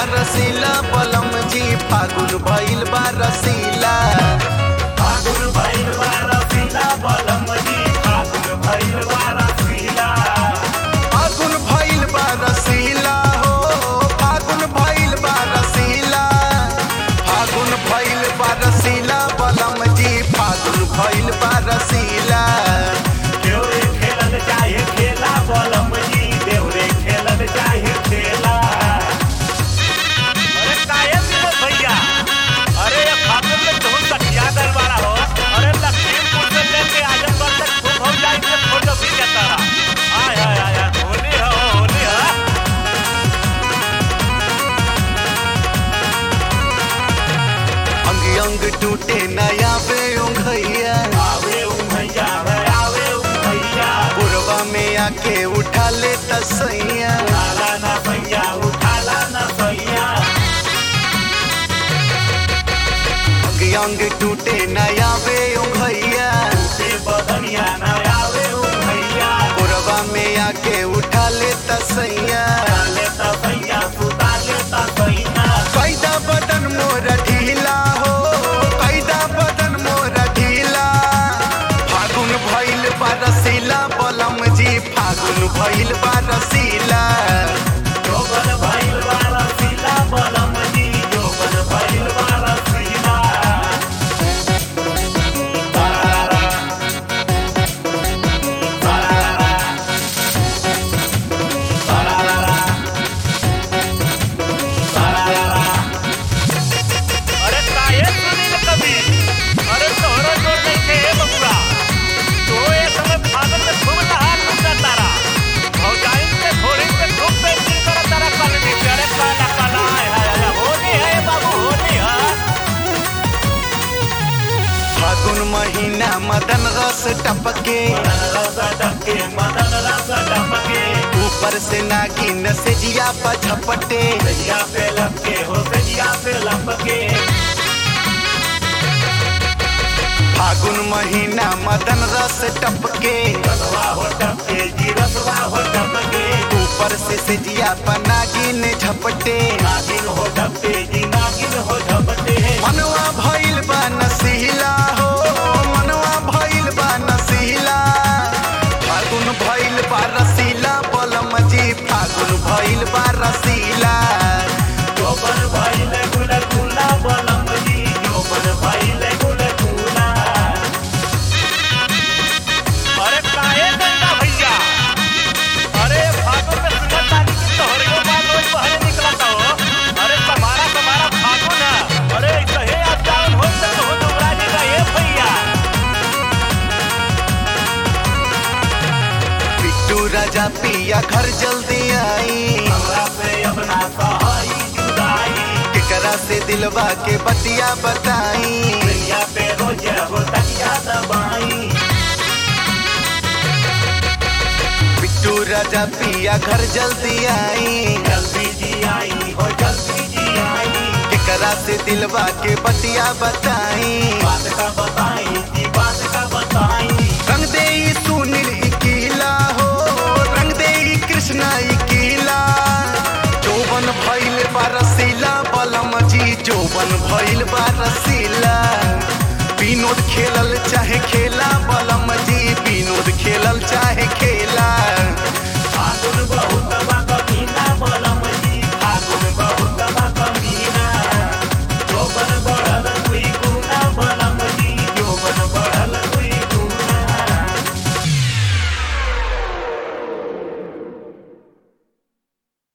रसीला बलम जी फागुन भइल बा रसीला फागुन भइल बा रसीला बलम जी फागुन भइल बा रसीला फागुन भइल बा रसीला हो फागुन भइल बा रसीला फागुन भइल बा रसीला बलम जी फागुन भइल बा रसीला देवरे खेलल चाहे खेला बलम जी देवरे खेलल चाहे खेला अरे काहे दिलो भैया अरे ये फागुन में तुम तकिया गल वाला हो अरे लखीमपुर से लेके आजमगढ़ तक खूब हो जाए के फोटो भी जाता रहा आय आय आय आय, होली हो होली हो अंग अंग टूटे नया बे उंघैया आवे उ भैया आवे उ भैया बुरवा में आके उठा ले तसैया उठाला ना भैया उठाला ना भैया अंग अंग टूटे नया बे उंघैया से बदनिया ना आवे उ भैया बुरवा में आके उठा ले तसैया डाले ता भैया सुता ले ता भैया कैदा बदन मोर ढीला हो कैदा बदन मोर ढीला फागुन भइल बा रसीला बलम जी फागुन भइल बा रसीला जोगन भइल बा रसीला बलम जी जोगन भइल बा रसीला तारारा तारारा तारारा तारारा अरे काहे सुनील कवि अरे तोहरो जोर नहीं थे हे बबुआ तो ये समय फागुन में खूब नहा लूटा तारा भौजाइन के घोड़ी पे खूब पेंटिंग करा तारा कॉलोनी पे अरे काला काला हाय हाय हाय होली है बाबू होली है फागुन महीना मदन रस टपके मदन रस डके मदन रस डमके ऊपर से नागिन से जिया पर झपटे सजिया पे लपके हो सजिया पे लपके फागुन महीना मदन रस टपके रसवा हो टपके जी रसवा हो टपके ऊपर से से जिया पर नागिन झपटे नागिन हो टपके जी नागिन हो टपटे मनवा भइल बा नसीला हो मनवा भइल बा नसीला फागुन भइल बा रसीला बलम जी फागुन भइल बा रसीला जोबन भइले गुल गुला बलम जी जोबन भइले गुल गुला अरे काहे गंगा भैया अरे फागुन में सुगंध आदि की तोहरियो बात रोज बहरे निकलता हो अरे तुम्हारा तुम्हारा फागुन है अरे कहे आप जान हो तक हो दुबरा जी का ये भैया बिट्टू राजा पिया घर जल्दी आई हमरा पे अपना सहाई जुदाई केकरा से दिलवा के बतिया बताई दुनिया पे रोज हो तकिया दबाई बिट्टू राजा पिया घर जल्दी आई जल्दी जी आई हो जल्दी जी आई केकरा से दिलवा के बतिया बताई बात का बताई जी बात का बताई रंग दे सुनील इकीला हो रंग दे कृष्णा इकीला चौबन भइल बारसीला बलम जी चौबन भइल बारसीला विनोद खेलल चाहे खेला बलम जी विनोद खेलल चाहे खेला